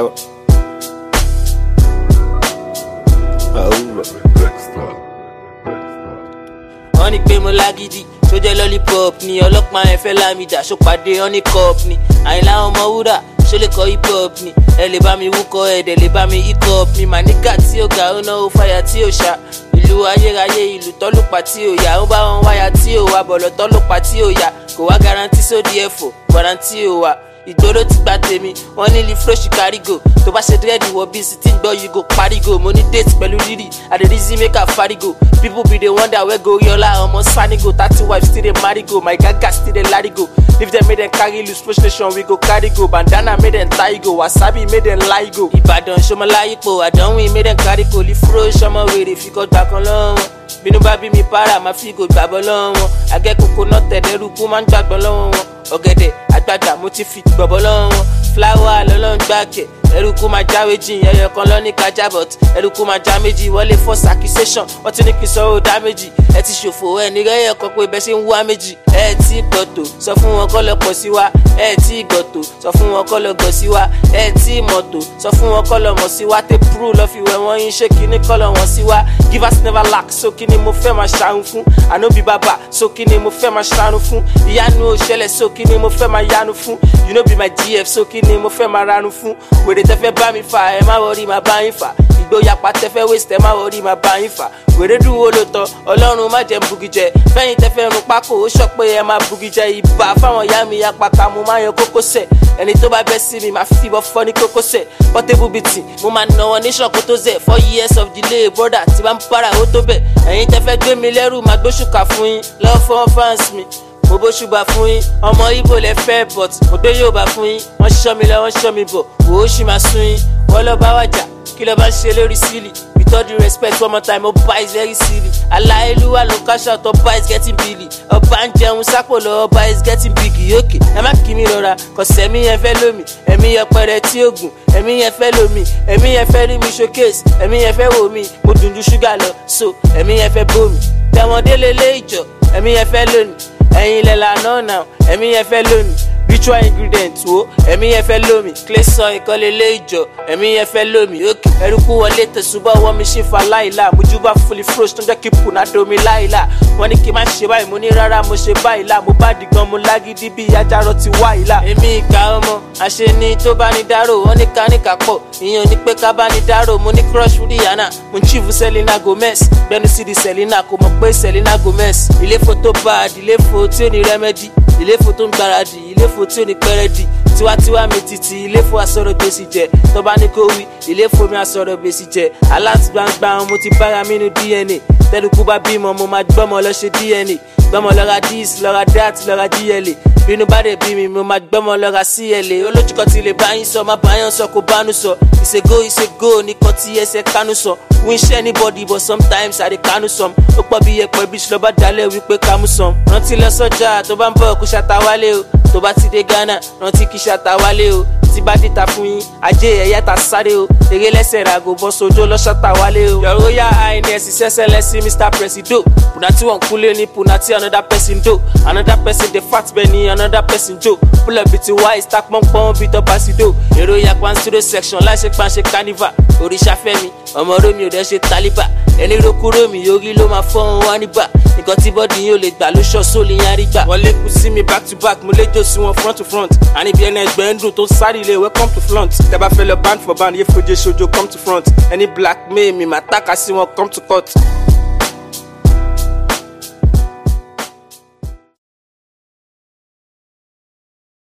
Ever. Oh. wọ́n ní pé mo lágídí tó jẹ́ lollipop ni ọlọ́pàá ẹ̀ fẹ́ lámìdá ṣòpàdé honeycup ni àyìnlá ọmọ wúrà ṣó lè kọ́ hip hop ni ẹ lè bá mi wúkọ́ ẹ dẹ̀ lè bá mi hip hop ni màníkà tí ó ga ó náwó fàyà tí ó ṣá ìlú ayérayé ìlú tọ́lùpà tí ó yá ó bá wọn wáyà tí ó wà bọ̀lọ̀ tọ́lùpà tí ó yá kò wá garanti sódì ẹ̀fọ́ garanti ó wà ìgboro ti gba tèmi wọn ní lifroshi kárígò tó bá ṣe dírẹ́dì wọ bí sí tí ń gbọ́ yìí go parigo mo ní date pẹ̀lú rírì àdèrísí mẹ́kà farigo people be dey wonder where go yọlá ọmọ sanigo thirty wives still dey marry go my gaga still dey larry go if dem make dem carry loose pro station we go carry go bandana make dem tie go wasabi make dem lie go. ìbàdàn ṣọmọláyípo àdánwìn make dem carry go lifro ṣọmọ wèrè fikọ́ gbà kan lọ́wọ́ bínú bá bí mi para máa fi gò gbàgbọ́ lọ́wọ́ wọn akẹ́kọ̀ọ́ náà tẹ̀lẹ́rú kú máa ń gbàgbọ́ lọ́wọ́ wọn ọ̀gẹ̀dẹ̀ àgbàgbà mo ti fi gbọ̀bọ̀ lọ́wọ́ wọn fúláwà lọ́lọ́run gbàkẹ́ ẹrùkú máa jáwé jìn ẹyọ kan lọ́ní kájà but ẹrùkú máa já méjì wọlé first accusation wọ́n ti ní kí n sọ ó dá méjì ẹ ti ṣòfò ẹ ní rẹ́yẹ̀ kan pé bẹ́ẹ̀ ṣe ń wá méjì ẹ tí gbọ̀tò sọ fún wọn kọ́ lọ pọ̀ sí wa ẹ tí gbọ̀tò sọ fún wọn kọ́ lọ gọ̀ sí wa ẹ tí mọ̀tò sọ fún wọn kọ́ lọ mọ̀ sí wa tẹ púrú lọ fi wẹ̀ wọ́n yín ṣé kíní kọ́ lọ wọ́n sí wa give us never lack so kíní mo fẹ́ máa ṣàrùn fún ànóbi bàbà so kíní mo fẹ́ máa ṣàrùn fún ìyanu òṣẹlẹ̀ so kíní mo fẹ́ máa yanu fún you no be my gf so kíní mo fẹ́ máa ranu fún wèrè tẹ fẹ́ bá mi fà ẹ má wọrí máa bá yín fà ìgboyà pàtẹ́fẹ́ waste ẹ má wọrí máa bá yín fà wèrè dùn wo ló tọ ọlọ́run má jẹ́ bugi jẹ fẹ́yìn tẹ́fẹ́ rún pákó ó sọ pé ẹ máa bugi jẹ ìbà fáwọn ìyá mi apaka mo máa yan kókósẹ̀ ẹni tó bá bẹ́ sí mi máa fìbọn fọ́ ní kókósẹ̀ portable beating mo máa nà wọn ní ṣọ̀kó tó zẹ̀ four years of delay brother tí bá ń para ó tó bẹ̀ ẹ̀yin tẹ́fẹ́ gbé mi lẹ́rù máa gbóṣùkà fún yín lọ́wọ́ fún fans mi mo bó ṣùgbà fún yín ọmọ ibo lẹ fẹ́ but mo gbé yóò bá fún yín wọ́n ṣọ́ mi lọ wọ́n ṣọ́ mi bọ̀ wò ó ṣì máa sún yín wọ́n lọ bá wàjà kí ló bá ń ṣe lórí sílì with all due respect one more time ọba is very silly aláìlúwà ló cash out ọba is getting billy ọba ń jẹun sápò lọ ọba is getting big yókè ẹ má kí mi rọra kọsẹ̀ ẹ̀mí yẹn fẹ́ lómi ẹ̀mí yẹn pẹrẹ tí ó gùn ẹ̀mí yẹn fẹ́ lómi ẹ̀mí yẹn fẹ́ rí mi showcase ẹ̀mí yẹn fẹ́ wò mí mo dùn ju ṣúgà lọ so ẹ̀mí yẹn fẹ́ bómi tẹ̀wọ̀n délé lé ìjọ ẹ̀mí yẹn fẹ́ lónìí ẹ̀yin lẹ̀ lànà náà ẹ̀mí yẹn fẹ́ lónìí ritual ingredient wo ẹ̀mí yẹn fẹ́ lómi clay sun ìkọ́lé lé ìjọ ẹ̀mí yẹn fẹ́ lómi òkè ẹrúkú wọlé tẹ̀sùbọ̀ wọ́n mi ṣe fa láìla mojúbà fully froze tó ń jẹ́ kí pùnà domi láìla wọ́n ní kí n má ṣe báyìí mo ní rárá mo ṣe báyìí la mo bá dìgan mo lágídí bí ajárọ̀ ti wá ìlà. èmi ìka ọmọ àṣeni tó bá ní dárò wọ́n ní ká ní ká pọ̀ ìyẹn ò ní pé ká bá ní dárò mo ní crush fún Rihanna mo ń chief Selena Gomez gbẹnu sí di Selena kò mọ̀ pé Selena Gomez ìléfo tó bá àdìléfo tí ò ní rẹ́mẹ́dì ìléfo tó ń gbáradì ìléfo tí ò ní pẹ́rẹ́dì tiwantiwa mi titi ìléfo asọ̀rọ̀ gbèsè jẹ tọ́ba ní kò wí ìléfo mi asọ̀rọ̀ gbèsè jẹ alátìgbàǹgbà mo ti bára mi nu DNA tẹlifù bá bímọ mo máa gbọ́mọ lọ ṣe DNA gbọ́mọ lọ́ra dis lọ́ra dat lọ́ra GLA bínú bá dé bí mi mo máa gbọ́mọ lọ́ra CLA olójúkọ ti lè báyìí sọ má báyọ̀ sọ kó bánú sọ ìṣègò ìṣègò nìkan tí ẹsẹ̀ kánú sọ wí ṣẹ́ anybody but sometimes I dey kánú sọm ó pọ̀ bí yẹpẹ̀ bí ṣùlọ́ dalẹ̀ wípé kámú sọm rántí lọ sọ́jà tó bá ń bọ̀ kó ṣàtàwálé o tó bá ti dé Ghana rántí kí ṣàtàwálé o tí bá dìta fún yín ajé ẹ̀yà ta sáré o eré lẹ́sẹ̀ ràgò bọ́ sojó lọ́ṣọ́ta wálé o. your royal highness ìṣẹ́ṣẹ́ lẹ́sìn mr presido punati wọn kúlé ní punati another person do another person dey fat bẹ́ẹ̀ ni another person jo pull up bíi ti wise ta pọ́npọ́n bíi tọ́ba sí do èrò yapa studio section láṣẹ pàṣẹ carnival òrìṣà fẹ́mi ọmọ romi ò dẹ́ ṣe taliba ẹni roku romi yorí ló máa fọ́n wá níbà nǹkan tí bọ́dì yín ò lè gbà ló ṣọ́ sóòlì yín àrígbà. wọlé kù sí mi back to back mo léjò sí wọn front to front àníbi ẹni ẹgbẹ́ ń dùn tó sáré ilé welcome to front tẹ́ bá fẹ́ lọ band for band yé fojú ṣojo come to front ẹni black mail mi máa tàka sí wọn come to court